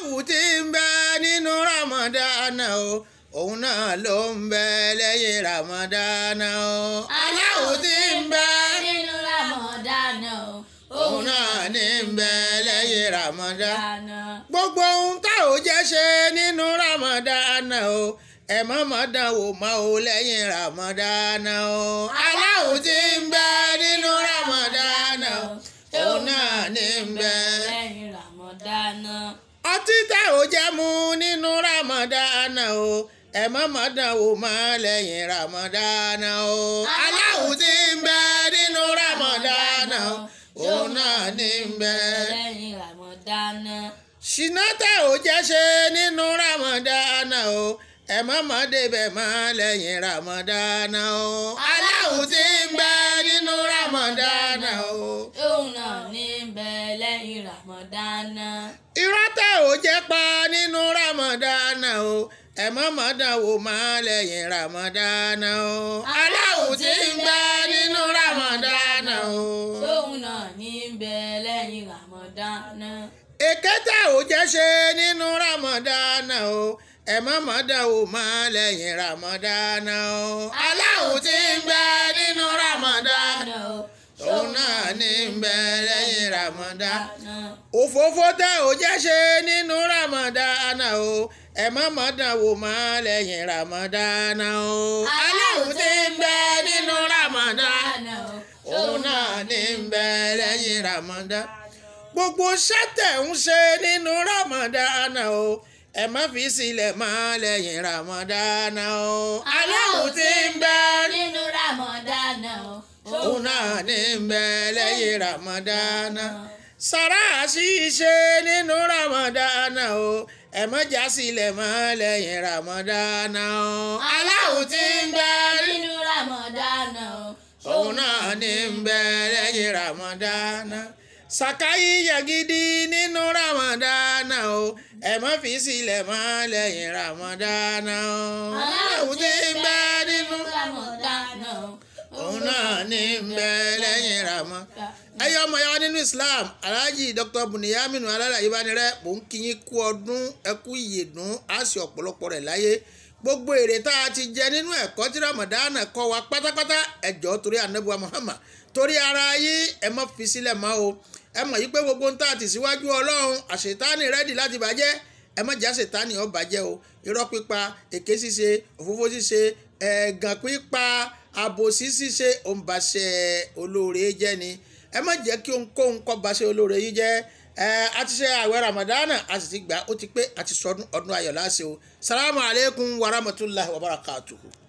aláwù tí ń bẹ nínú ramadana o òun náà ló ń bẹ lẹ́yìn ramadana o aláwù tí ń bẹ nínú ramadana o òun náà ní ń bẹ lẹ́yìn ramadana dáná. gbogbo ohun tá ò jẹ́ ṣe nínú ramadana o ẹ má má dán wò má o lẹ́yìn ramadana o aláwù tí ń bẹ nínú ramadana o òun náà ní ń bẹ lẹ́yìn ramadana. ọtí tá ò jẹ́ mu nínú ramadana o ẹ má má dán wò má lẹ́yìn ramadana o aláwù tí ń bẹ nínú ramadana o òun náà ní ń bẹ lẹ́yìn ramadana. ṣìnà tá ò jẹ́ ṣe nínú ramadana o ẹ má má débẹ̀ má lẹ́yìn ramadana o aláwù tí ń bẹ nínú ramadana o òun náà ní bẹ lẹ́yìn ramadana. irọ́ tá ò jẹ́ pa nínú ramadana o ẹ má má dánwò má lẹ́yìn ramadana o aláwù tí ń bẹ nínú ramadana o òun náà ní bẹ lẹ́yìn ramadana. èké tá ò jẹ́ ṣe nínú ramadana o ẹ má má dánwò má lẹ́yìn ramadana o aláwù tí ń bẹ nínú ramadana o òun náà ní ń bẹ lẹ́yìn ramadana òfófó tẹ ò jẹ́ ṣe nínú ramadana o ẹ má má dánwò má lẹ́yìn ramadana o aláwù tí ń bẹ nínú ramadana òun náà ní ń bẹ lẹ́yìn ramadana gbogbo sátẹ̀ ń ṣe nínú ramadana o ẹ má fi sílẹ̀ má lẹ́yìn ramadana o aláwù tí ń bẹ nínú ramadana o. òun náà ní ń bẹ lẹ́yìn ramadana sàrà ṣíṣe nínú ramadana o ẹ má já sílẹ̀ má lẹ́yìn ramadana o aláwù tí ń bẹ nínú ramadana o. òun náà ní ń bẹ lẹ́yìn ramadana sàkáyí yagidi nínú ramadana o ẹ má fi sílẹ̀ má lẹ́yìn ramadana o aláwù tí ń bẹ nínú ramadana o. òun náà ní ń bẹ lẹ́yìn ramadana ẹyọ ọmọ yàrá nínú islam alhaji dr buniyaminu alálàyé bánirẹ mò ń kí yín kú ọdún ẹkú ìyèdún á sì ọ̀pọ̀lọpọ̀ rẹ̀ láyé gbogbo èrè tá a ti jẹ nínú ẹ̀kọ́ tí ramadana kọ́ wa pátápátá ẹjọ́ torí anabuwa muhammad torí ara yín ẹ má fi sílẹ̀ mọ́ o ẹ mọ̀ yí pé gbogbo ń tà tì síwájú ọlọ́run àṣetánì rẹ́dì láti bàjẹ́ ẹ má já ṣètánì ó bàjẹ́ o irọ́ pípa èké ṣíṣe òfófó ṣíṣe ẹ̀gàn pípa àbòsí ṣíṣe òǹbàṣẹ olóore jẹ́ ni ẹ má jẹ́ kí ohunkóhun kó ba ṣe olóore yìí jẹ́ ẹ a ti ṣe àwẹ̀ ramadana a sì ti gbà ó ti pé a ti sọdún ọdún ayọ̀ láṣẹ o salamu aleykum wa rahmatulahi wa barakatuhu.